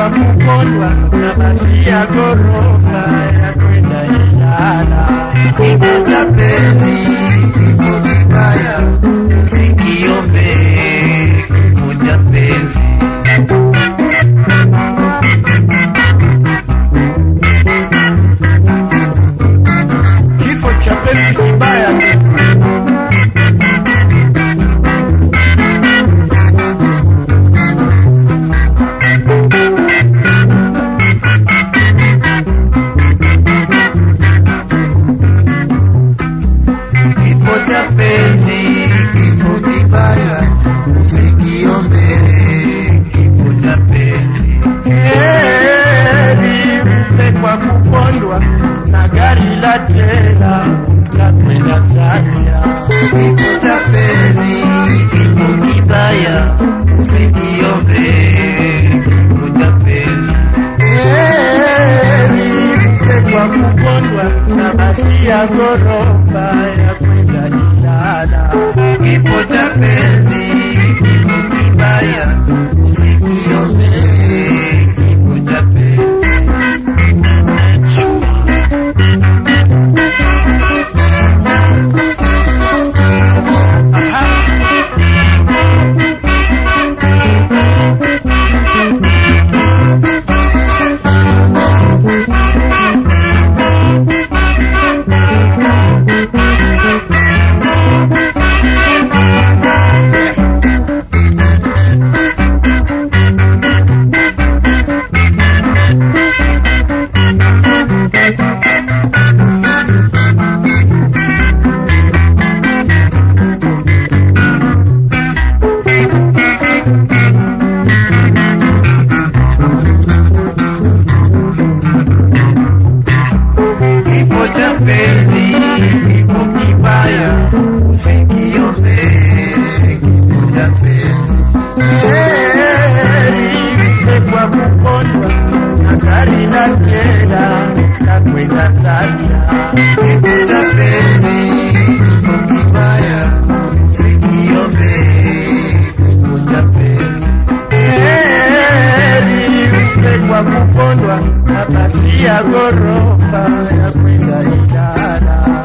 kupondwa na basi ya ghorofa ya kwenda Ilala. Kifo cha penzi, kifo kibaya, usikiombe kifo cha penzi. Kifo cha penzi kibaya Kifo cha penzi, kifo kibaya, usikiombe kifo cha penzi. heri mfe kwa kupondwa na gari la tela la kwenda Zambia. Kifo cha penzi, kifo kibaya, usikiombe kifo cha penzi. Heri mfe kwa kupondwa na basi ya ghorofa ya kwenda Ilala. Kifo cha penzi, kifo kibaya, usikiombe kifo cha penzi. Kifo cha penzi, kifo kibaya, usikiombe kifo cha penzi. Heri mfe kwa kupondwa na gari la tela la kwenda Zambia. Kifo cha penzi, kifo kibaya, usikiombe kifo cha penzi. Heri mfe kwa kupondwa na basi ya ghorofa ya kwenda Ilala.